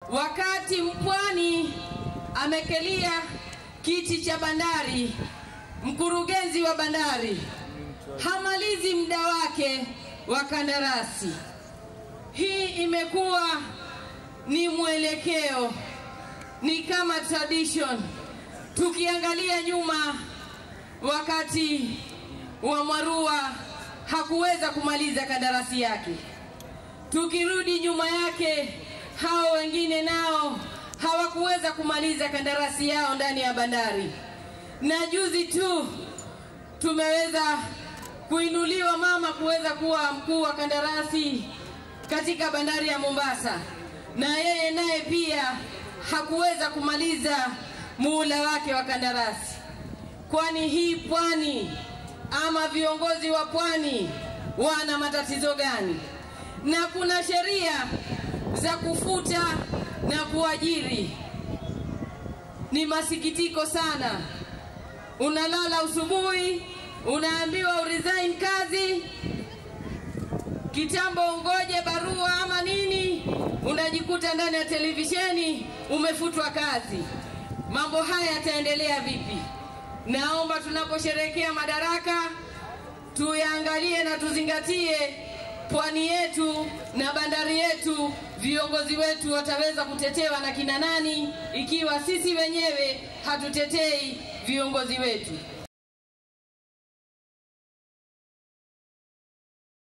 wakati mpwani amekelia kiti cha bandari, mkurugenzi wa bandari hamalizi muda wake wa kandarasi. Hii imekuwa ni mwelekeo, ni kama tradition. Tukiangalia nyuma, wakati wa Mwarua hakuweza kumaliza kandarasi yake. Tukirudi nyuma yake, hao wengine nao hawakuweza kumaliza kandarasi yao ndani ya bandari, na juzi tu tumeweza kuinuliwa mama kuweza kuwa mkuu wa kandarasi katika bandari ya Mombasa, na yeye naye pia hakuweza kumaliza muhula wake wa kandarasi. Kwani hii pwani ama viongozi wa pwani wana matatizo gani? Na kuna sheria za kufuta na kuajiri. Ni masikitiko sana, unalala usubuhi, unaambiwa uresign kazi, kitambo ungoje barua ama nini, unajikuta ndani ya televisheni umefutwa kazi. Mambo haya yataendelea vipi? Naomba tunaposherehekea madaraka tuyaangalie na tuzingatie pwani yetu na bandari yetu. Viongozi wetu wataweza kutetewa na kina nani ikiwa sisi wenyewe hatutetei viongozi wetu?